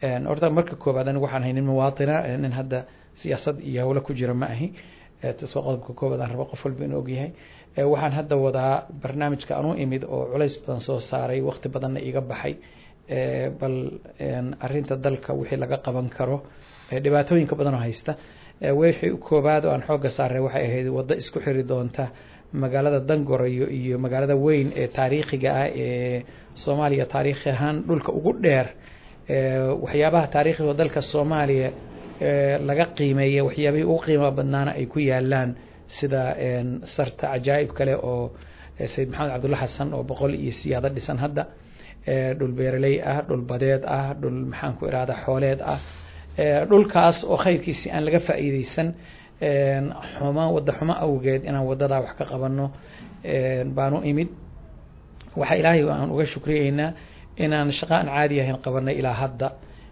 horta marka koobaad anigu waxaan haynin muwaatina nin hadda siyaasad iyo howlo ku jira ma ahi tas waa qodobka koobaad aan rabo qof walba inuu ogyahay waxaan hadda wadaa barnaamijka aan u imid oo culays badan soo saaray waqti badanna iga baxay bal arinta dalka wixii laga qaban karo dhibaatooyinka badan oo haysta wixii koobaad oo aan xooga saaray waxay ahayd waddo isku xiri doonta magaalada dangorayo iyo magaalada weyn ee taariikhiga ah ee soomaaliya taariikhi ahaan dhulka ugu dheer waxyaabaha taariikhiga dalka soomaaliya laga qiimeeya waxyaabihii ugu qiimaha badnaana ay ku yaalaan sida sarta cajaa'ib kale oo sayid maxamed cabdulla xasan oo boqol iyo siyaado dhisan hadda dhul beeraley ah dhul badeed ah dhul maxaan ku irahda xooleed ah dhulkaas oo khayrkiisi aan laga faa'iideysan xuma wadda xumo awgeed inaan wadadaa wax ka qabano baanu imid waxa ilaahay aan uga shukriyeynaa inaan shaqo aan caadi ahayn qabanay ilaa hadda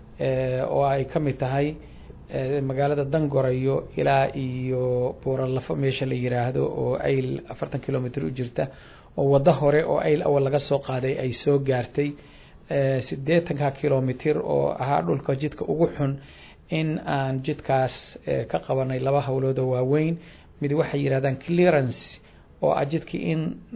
oo ay ka mid tahay magaalada dangorayo ilaa iyo buuralafo meesha la yiraahdo oo ayl afartan kilomitr u jirta oo waddo hore oo ayl awal laga soo qaaday ay soo gaartay siddeetanka kilomitr oo ahaa dhulka jidka ugu xun in aan jidkaas ka qabanay laba howlood oo waaweyn mid waxay yidhahdaan clearance oo ah jidkii in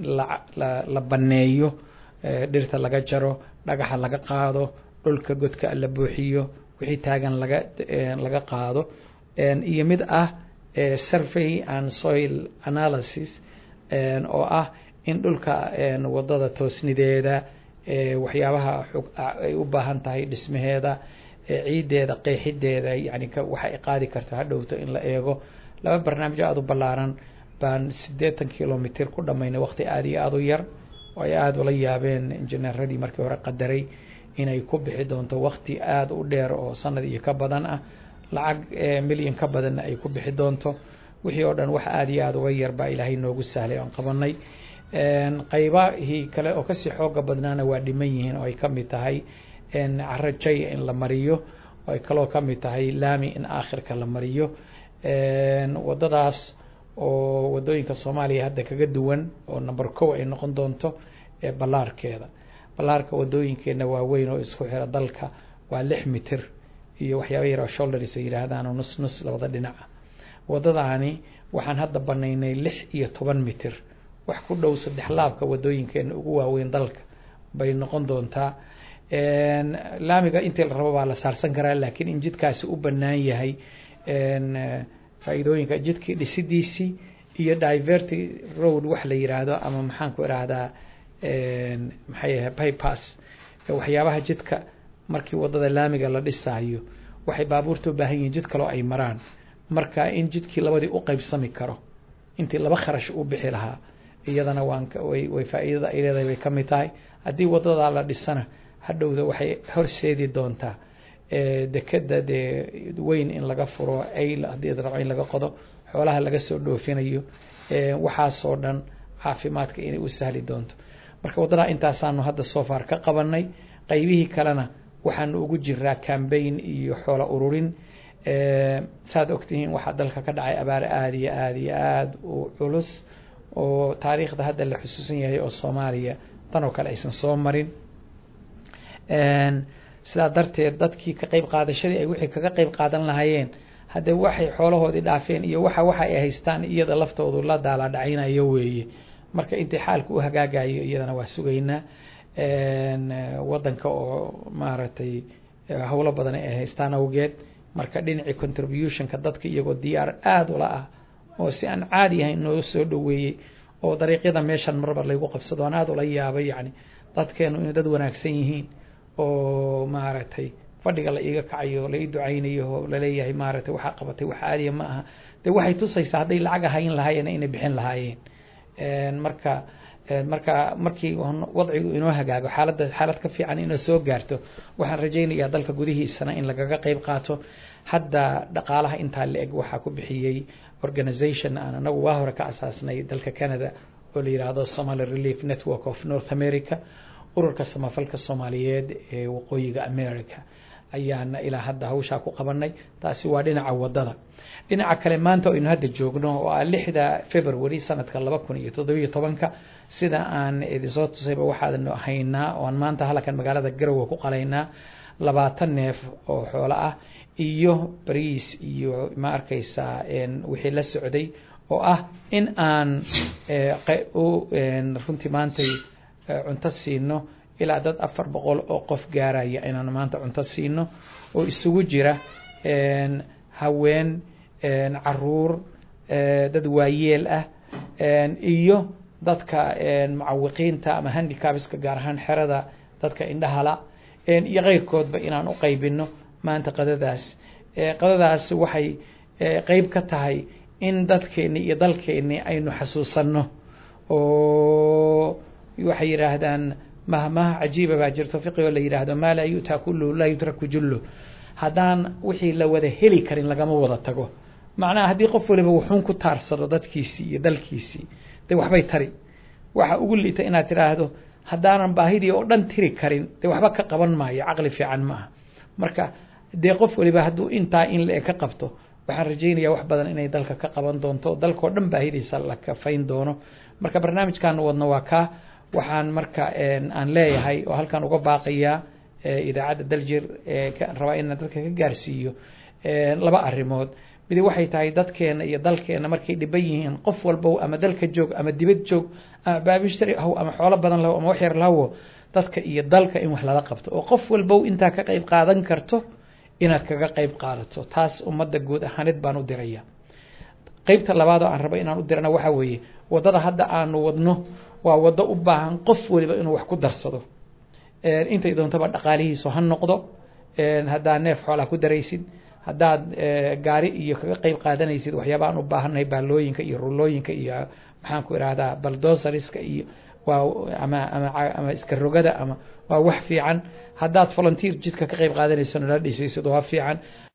la banneeyo dhirta laga jaro dhagaxa laga qaado dhulka godka la buuxiyo wixii taagan laga laga qaado iyo mid ah survey and soil analysis oo ah in dhulka wadada toosnideeda waxyaabaha ay u baahan tahay dhismaheeda ciideeda qeexideeda yani waxa ay qaadi karta hadhowto in la eego laba barnaamij aada u ballaaran baan siddeetan kilomitr ku dhammaynay waqti aada iyo aada u yar oo ay aada ula yaabeen injineeradii markii hore qadaray inay ku bixi doonto waqti aada u dheer oo sanad iyo ka badan ah lacag milyan ka badanna ay ku bixi doonto wixii oo dhan wax aada iyo aada uga yar baa ilaahay noogu sahlay oan qabanay qaybahii kale oo kasii xooga badnaana waa dhiman yihiin oo ay ka mid tahay caro jaya in la mariyo oo ay kaloo ka mid tahay laami in aakhirka la mariyo wadadaas oo wadooyinka soomaaliya hadda kaga duwan oo number kow ay noqon doonto ballaarkeeda ballaarka wadooyinkeena waaweyn oo isku xira dalka waa lix mitir iyo waxyaaba yar oo shoulders ay yidhaahdaan oo nus nus labada dhinaca wadadaani waxaan hadda banaynay lix iyo toban mitir wax ku dhow saddex laabka wadooyinkeena ugu waaweyn dalka bay noqon doontaa laamiga intii la rabo baa la saarsan karaa laakiin in jidkaasi u bannaan yahay faa'iidooyinka jidkii dhisidiisii iyo diverty road wax la yiraahdo ama maxaan ku irahdaa maxay ahay bypass waxyaabaha jidka markii wadada laamiga la dhisaayo waxay baabuurta u baahan yihiin jid kaloo ay maraan marka in jidkii labadii u qaybsami karo intii laba kharash u bixi lahaa iyadana waan way way faa'iidada ay leedahay bay ka mid tahay haddii wadada la dhisana hadhowda waxay horseedi doontaa dekeda dee weyn in laga furo ayl haddii rabo in laga qodo xoolaha laga soo dhoofinayo waxaasoo dhan caafimaadka inay u sahli doonto marka waddadaa intaasaanu hadda soo far ka qabanay qaybihii kalena waxaanu ugu jiraa cambaign iyo xoola ururin saad ogtihiin waxaa dalka ka dhacay abaare aada iyo aada iyo aada u culus oo taariikhda hadda la xusuusan yahay oo soomaaliya tan oo kale aysan soo marin sidaa darteed dadkii ka qayb qaadashadii ay wixii kaga qayb qaadan lahaayeen haddee waxay xoolahoodii dhaafeen iyo waxa waxa ay haystaan iyada laftoodu la daala dhacaynayo weeye marka intii xaalka u hagaagayo iyadana waa sugaynaa wadanka oo maaragtay howlo badan ay haystaan awgeed marka dhinacii contributionka dadka iyagoo diyaar aada ula ah oo si aan caadi ahayn noo soo dhoweeyey oo dariiqyada meeshan marba laygu qabsado aan aada ula yaabay yani dadkeenu inay dad wanaagsan yihiin oo maaragtay fadhiga la iiga kacayo la ii ducaynayo oo laleeyahay maaragtay waxaa qabatay wax caadiya ma aha de waxay tusaysaa hadday lacag ahayn lahaayeen inay bixin lahaayeen marka marka markii wadcigu inoo hagaago xaaladda xaalad ka fiican inoo soo gaarto waxaan rajaynayaa dalka gudihiisana in lagaga qayb qaato hadda dhaqaalaha intaa la eg waxaa ku bixiyey organization aan anagu waa hore ka asaasnay dalka canada oo la yidhaahdo somaly relief network of north america ururka samafalka soomaaliyeed ee waqooyiga america ayaana ilaa hadda hawshaa ku qabanay taasi waa dhinaca wadada dhinaca kale maanta aynu hadda joogno oo ah lixda february sanadka laba kun iyo toddobiyo tobanka sida aan idinsoo tusayba waxaanu haynaa oo aan maanta halkan magaalada garowe ku qalaynaa labaatan neef oo xoolo ah iyo bariis iyo ma arkaysaa wixii la socday oo ah in aan runtii maantay cunto siino ilaa dad afar boqol oo qof gaaraya inaan maanta cunto siino oo isugu jira haween caruur dad waayeel ah iyo dadka mucawiqiinta ama handicapska gaar ahaan xerada dadka indhahala iyo keyrkoodba inaan u qaybino maanta qadadaas qadadaas waxay qeyb ka tahay in dadkeeni iyo dalkeeni aynu xasuusanno oo waxay yidhaahdaan mahmaha cajiiba baa jirto fiqigoo la yidhaahdo maa laa yu'taa kulluhu laa yutraku jullu haddaan wixii la wada heli karin lagama wada tago macnaha haddii qof waliba wuxuun ku taarsado dadkiisii iyo dalkiisii de waxbay tari waxa ugu liita inaad tidhaahdo haddaanan baahidii oo dhan tiri karin dee waxba ka qaban maayo caqli fiican ma aha marka dee qof waliba hadduu intaa in le ka qabto waxaan rajaynayaa wax badan inay dalka ka qaban doonto dalkao dhan baahidiisa la kafayn doono marka barnaamijkan wadno waa kaa waxaan marka aan leeyahay oo halkan uga baaqayaa idaacadda daljir rabaa inaan dadka ka gaarsiiyo laba arrimood midi waxay tahay dadkeena iyo dalkeena markay dhiban yihiin qof walbow ama dalka joog ama dibad joog ama baabishtari ahow ama xoolo badan lahow ama wax yar lahowo dadka iyo dalka in wax lala qabto oo qof walbow intaa ka qayb qaadan karto inaad kaga qayb qaadato taas ummadda guud ahaaneed baan u diraya qeybta labaad oo aan rabo inaan u dirana waxaa weeye waddada hadda aanu wadno waa waddo u baahan qof waliba inuu wax ku darsado intay doontaba dhaqaalihiisu ha noqdo haddaad neef xoolaa ku daraysid haddaad gaari iyo kaga qayb qaadanaysid waxyaaba aan u baahannahay baalooyinka iyo rulooyinka iyo maxaan ku ihahdaa baldosariska iyo waa ama ama ama iska rogada ama waa wax fiican haddaad volunteer jidka ka qayb qaadanayso nala dhisaysid waa fiican